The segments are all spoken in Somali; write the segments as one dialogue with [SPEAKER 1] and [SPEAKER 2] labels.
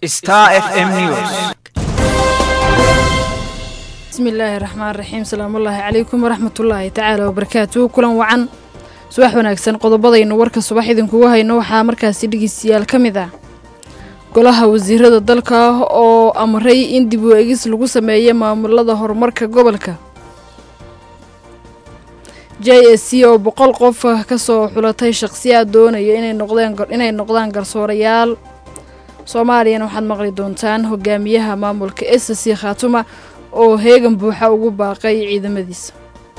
[SPEAKER 1] Star FM News.
[SPEAKER 2] bismillaahi raxmaan raxiim salaamullaahi calaykum waraxmatullaahi tacaala wabarakaatuhu kulan wacan subax wanaagsan qodobadaynu warka subax idinkugu hayno waxaa markaasi dhegeystayaal ka mid ah golaha wasiirada dalka oo amray in dib u egis lagu sameeyo maamulada horumarka gobolka j s c oo boqol qof kasoo xulatay shaqsiyaad doonaya inay noqdaan garsoorayaal soomaaliyana waxaad maqli doontaan hogaamiyaha maamulka s c khaatuma oo heegan buuxa ugu baaqay ciidamadiisa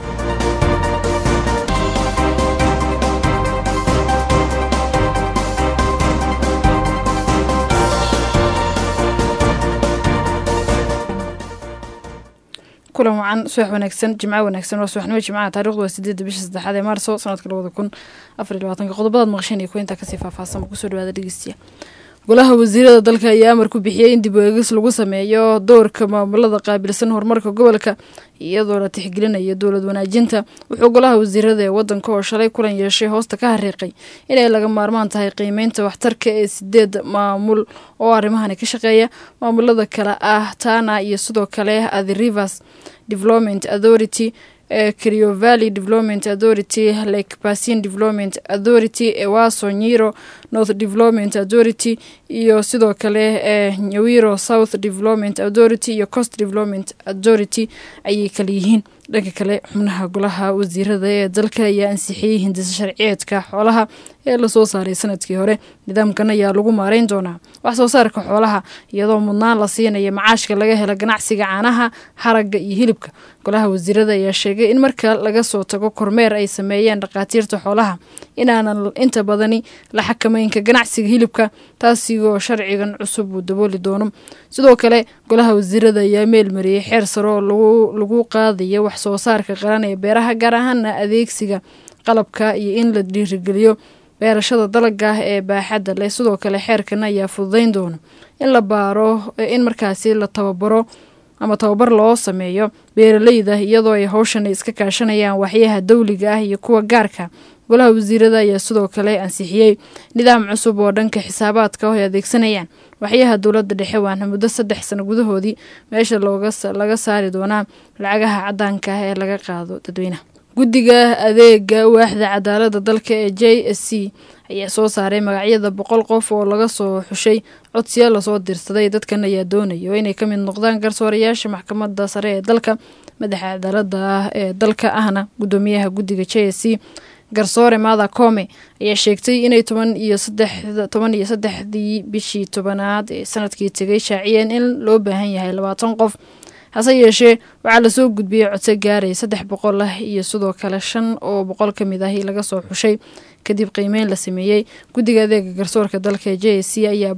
[SPEAKER 2] kulan wacan subax wanaagsan jimco wanaagsan waa subaxnimo jimcaha taarikhdu waa sideedda bisha saddexaad ee maarso sanadka labada kun afar iyo labaatanka qodobadaad maqasheen iyo kuwa intaa kasii faahfaahsan kusoo dhawaada dhegeystiya golaha wasiirada dalka ayaa amar ku bixiyey in dib u eegis lagu sameeyo doorka maamulada qaabilsan horumarka gobolka iyadoo la tixgelinayo dowlad wanaajinta wuxuu golaha wasiirada ee wadanka oo shalay kulan yeeshay hoosta ka hariiqay inay laga maarmaan tahay qiimeynta waxtarka ee sideed maamul oo arrimahani ka shaqeeya maamulada kale ah tana iyo sidoo kale the rivers development authority Kerio Valley Development Authority, Lake Basin Development Authority, Ewaso Nyiro North Development Authority iyo sidoo kale ee Nyawiro South Development Authority iyo Coast Development Authority ayay kala yihiin dhanka kale xubnaha golaha wasiirada ee dalka ayaa ansixiyey hindisa sharciyeedka xoolaha ee lasoo saaray sanadkii hore nidaamkan ayaa lagu maareyn doonaa wax soo saarka xoolaha iyadoo mudnaan la siinaya macaashka laga hela ganacsiga caanaha haragga iyo hilibka golaha wasiirada ayaa sheegay in marka laga soo tago kormeer ay sameeyeen dhakhaatiirta xoolaha inaanan inta badani la xakameynka ganacsiga hilibka taasigoo sharcigan cusub uu dabooli doono sidoo kale golaha wasiirada ayaa meel mariyey xeer sare oo lagu qaadayo wax soo saarka qaran ee beeraha gaar ahaana adeegsiga qalabka iyo in la dhiirigeliyo beerashada dalaga ee baaxadda leh sidoo kale xeerkan ayaa fududeyn doona in la baaro in markaasi la tababaro ama tababar loo sameeyo beeraleyda iyadoo ay howshan iska kaashanayaan waxyaha dawliga ah iyo kuwa gaarka golaha wasiirada ayaa sidoo kale ansixiyey nidaam cusub oo dhanka xisaabaadka oo ay adeegsanayaan waxyaha dowladda dhexe waana muddo saddex sano gudahoodii meesha laga saari doonaa lacagaha cadaanka ah ee laga qaado dadweynaha guddiga adeega waaxda cadaalada dalka ee j s c ayaa soo saaray magacyada boqol qof oo laga soo xushay codsiya lasoo dirsaday dadkan ayaa doonaya inay ka mid noqdaan garsoorayaasha maxkamadda sare ee dalka madaxa cadaalada ee dalka ahna guddoomiyaha guddiga j s c garsoore maada koome ayaa sheegtay inay toban iyo toban iyo saddexdii bishii tobanaad ee sanadkii tegay shaaciyeen in loo baahan yahay labaatan qof hase yeeshee waxaa lasoo gudbiyey codse gaaray saddex boqol ah iyo sidoo kale shan oo boqol ka mid ah laga soo xushay kadib qiimeyn la sameeyey guddiga adeega garsoorka dalka j s c ayaa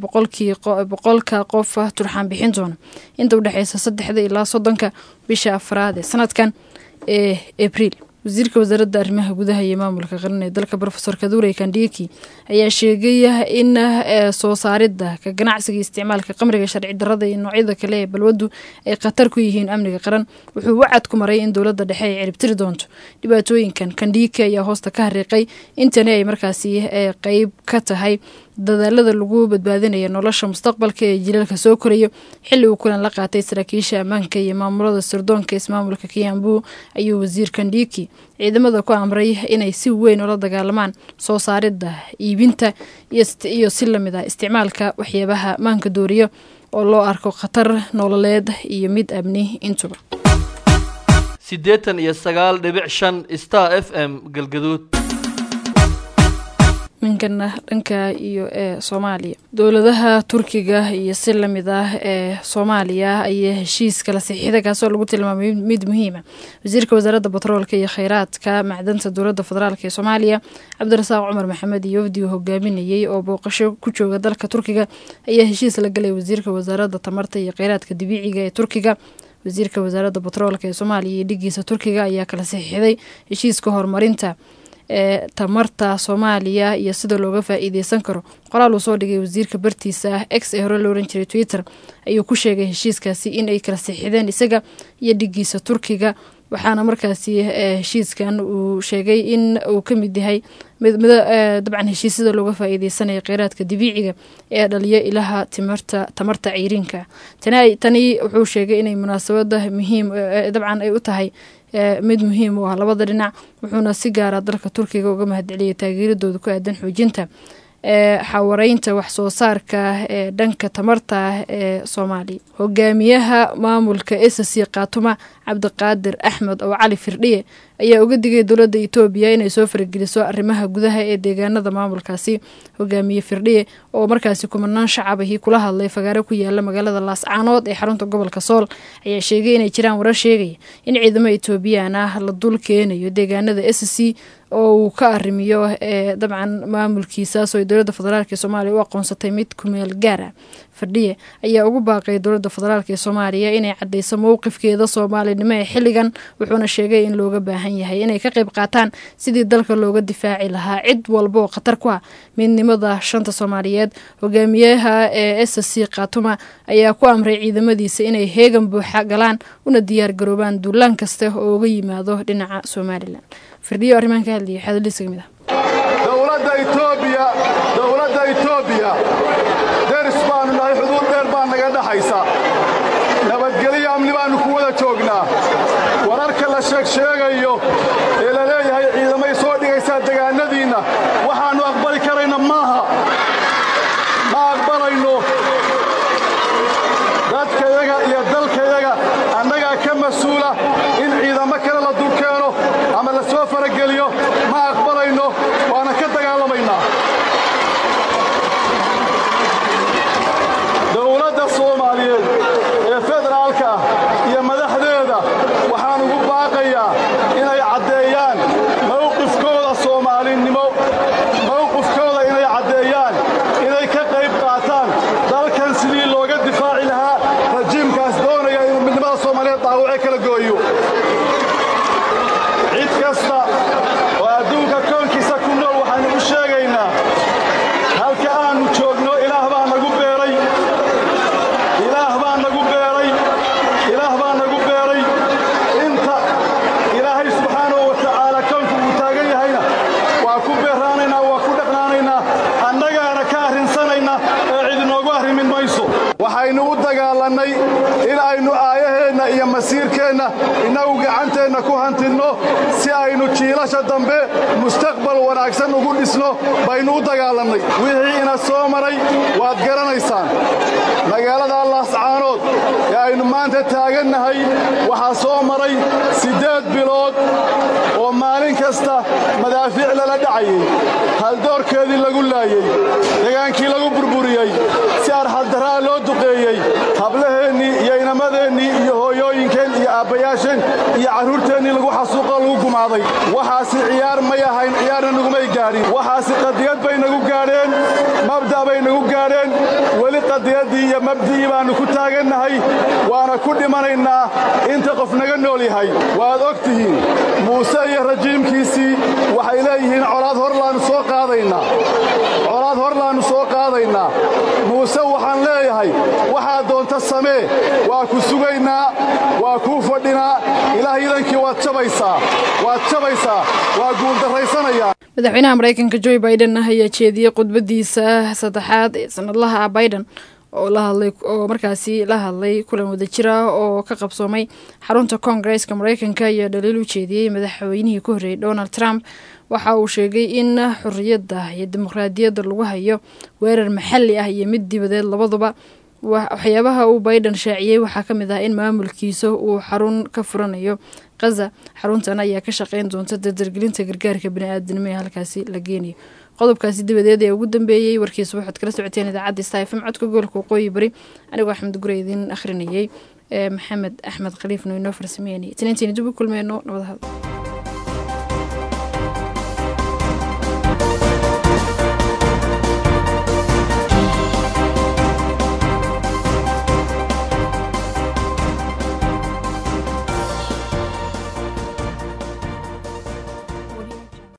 [SPEAKER 2] boqolka qof turxaan bixin doona inta udhexeysa saddexda ilaa soddonka bisha afraad ee sanadkan ee abriil wasiirka wasaaradda arrimaha gudaha iyo maamulka qaran ee dalka rofesor kadurey kandhiki ayaa sheegay in soo saaridda ka ganacsiga isticmaalka qamriga sharci darada iyo noocyada kale ee balwaddu ay khatar ku yihiin amniga qaran wuxuu wacad ku maray in dowladda dhexe ay ciribtiri doonto dhibaatooyinkan kandhiki ayaa hoosta ka hariiqay intani ay markaasi qeyb ka tahay dadaalada lagu badbaadinaya nolosha mustaqbalka ee jilalka soo korayo xilli uu kulan la qaatay saraakiisha ammaanka iyo maamulada sirdoonka ismaamulka kiyambu ayuu wasiir kandhiki ciidamada ku amray inay si weyn ula dagaalamaan soo saaridda iibinta iyo si lamid ah isticmaalka waxyaabaha maanka dooriyo oo loo arko khatar nololeed iyo mid amni intuba
[SPEAKER 3] siddeetan iyo sagaal dhibic shan star f m galgaduud
[SPEAKER 2] ninkana dhanka iyo ee soomaaliya dowladaha turkiga iyo si lamid ah ee soomaaliya ayaa heshiis kala saxiixda kaasoo lagu tilmaamay mid muhiima wasiirka wasaaradda batroolka iyo kheyraadka macdanta dowladda federaalk ee soomaaliya cabdirasaaq cumar maxamed iyo wafdi uu hogaaminayey oo booqasho ku jooga dalka turkiga ayaa heshiis la galay wasiirka wasaaradda tamarta iyo kheyraadka dabiiciga ee turkiga wasiirka wasaaradda batroolka ee soomaaliya iyo dhigiisa turkiga ayaa kala saxiixday heshiiska horumarinta ee tamarta soomaaliya iyo sida looga faa-iideysan karo qoraal uu soo dhigay wasiirka bartiisa ah ex ee hore la oran jiray twitter ayuu ku sheegay heshiiskaasi in ay kala sixideen isaga iyo dhigiisa turkiga waxaana markaasi heshiiskan uu sheegay in uu ka mid yahay dabcan heshiisyada looga faa-iideysanaya kheyraadka dabiiciga ee dhaliya ilaha timarta tamarta ceyriinka tani wuxuu sheegay inay munaasabada muhiim dabcan ay u tahay mid muhiim u ah labada dhinac wuxuuna si gaara dalka turkiga uga mahadceliyay taageeradooda ku aadan xoojinta ee xawareynta wax soo saarka ee dhanka tamarta ee soomaaliya hogaamiyaha maamulka esasi kaatuma cabdiqaadir axmed oo cali firdhiye ayaa uga digay dowladda etoobiya inay soo farageliso arrimaha gudaha ee deegaanada maamulkaasi hogaamiye firdhiye oo markaasi kumanaan shacabahii kula hadlay fagaare ku yaala magaalada laascaanood ee xarunta gobolka sool ayaa sheegay inay jiraan warar sheegaya in ciidamo etoobiyaan ah la dul keenayo deegaanada esc oo uu ka arrimiyo ee dabcan maamulkiisaas oo dowladda federaalk ee soomaaliya u aqoonsatay mid kumeel gaar ah firdhiye ayaa ugu baaqay dowladda federaalk ee soomaaliya inay cadeyso mowqifkeeda soomaalinimo ee xilligan wuxuuna sheegay in looga baahan yahay inay ka qayb qaataan sidii dalka looga difaaci lahaa cid walba oo khatar ku ah midnimada shanta soomaaliyeed hogaamiyaha ee s c khatuma ayaa ku amray ciidamadiisa inay heegan buuxa galaan una diyaar garoobaan duulaan kasta oo uga yimaado dhinaca somalilan firdhiyo arrimahan ka hadlayay xadaliis ka mid ah
[SPEAKER 1] dowladda etoobiya dowladda etoobiya deris baannu nahay xuduud dheer baa naga dhaxaysa nabadgelyo amni baannu ku wada joognaa wararka la sheegsheegayo ee la leeyahay ciidamay soo dhigaysaa degaannadiinna waxaannu aqbali karayna maaha ma aqbalayno dadkayaga iyo dalkayaga annagaa ka mas-uula in ciidamo kale la dul keeno ama la soo farageliyo ma aqbalayno waana ka dagaalamaynaa dowladda soomaaliyeed ee federaalka ah iyo madaxdeeda waxaan ugu baaqayaa inay caddeeyaan mawqifkooda soomaalinimo mawqifkooda inay caddeeyaan inay ka qayb qaataan dalkan sidii looga difaaci lahaa rajiimkaas doonaya inuu midnimada soomaaliyeed dhaawace kala gooyo cid kasta oo adduunka koonkiisa ku nool waxaannu u sheegaynaa halka aannu joogno ilaah baa nagu beeray ilaah baa nagu beeray ilaah baa nagu beeray inta ilaahay subxaanahu wa tacaala koonku uu taagan yahayna waa ku beeraanaynaa waa ku dhaqnaanaynaa annagaana ka arrinsanaynaa ee cid inoogu arrimin mayso waxaynu u dagaalannay in aynu aayaheenna iyo masiirkeenna innagu gacanteenna ku hantinno si aynu jiilasha dambe mustaqbal wanaagsan ugu dhisno baynu u dagaalannay wixii ina soo maray waad garanaysaan magaalada laascaanood ee aynu maanta taagannahay waxaa soo maray siddeed bilood oo maalin kasta madaafiic lala dhacayay haldoorkeedii lagu laayey degaankii lagu burburiyey si arxaddaraa loo duqeeyey hablaheennii iyo inamadeenii iyo hooyooyinkeen iyo aabbayaasheen iyo carruurteennii lagu xasuuqoo lagu gumaaday waxaasi ciyaar may ahayn ciyaarna nagumay gaadhin waxaasi qadiyad bay nagu gaadheen mabda' bay nagu gaadheen weli qadiyaddii iyo mabdi'ii baannu ku taagannahay waana ku dhimanaynaa inta qof naga nool yahay waad og tihiin muuse iyo rajiimkiisii waxay leeyihiin colaad horlaannu soo qaadaynaa colaad horlaannu soo qaadaynaa muuse waxaan leeyahay waxaa doonta samee waa ku sugaynaa waa kuu fadhinaa ilaah idankii waad jabaysaa waad jabaysaa waa guuldarraysanayaa
[SPEAKER 2] madaxweynaha mareykanka joe biden ah ayaa jeediyey khudbadiisa saddexaad ee sanadlaha ah biden oo la hadlay oo markaasi la hadlay kulan wadajir ah oo ka qabsoomay xarunta koongareeska mareykanka ayaa dhaliil u jeediyey madaxweynihii ku horreeyey donald trump waxa uu sheegay in xorriyadda iyo dimuqraadiyadda lagu hayo weerar maxalli ah iyo mid dibadeed labaduba waxyaabaha uu biden shaaciyey waxaa ka mid ah in maamulkiisa uu xarun ka furanayo khaza xaruntan ayaa ka shaqeyn doonta dardargelinta gargaarka bani-aadanimo ee halkaasi la geenayo qodobkaasi dabadeed ee ugu dambeeyey warkiisa waxaad kala socoteen idaacadda stafm codka gobolka waqooyi bari anigoo axmed gure idiin akhrinayay maxamed axmed khaliifno inoo farsameynayay taniintiina dib u kulmeyno nabadahada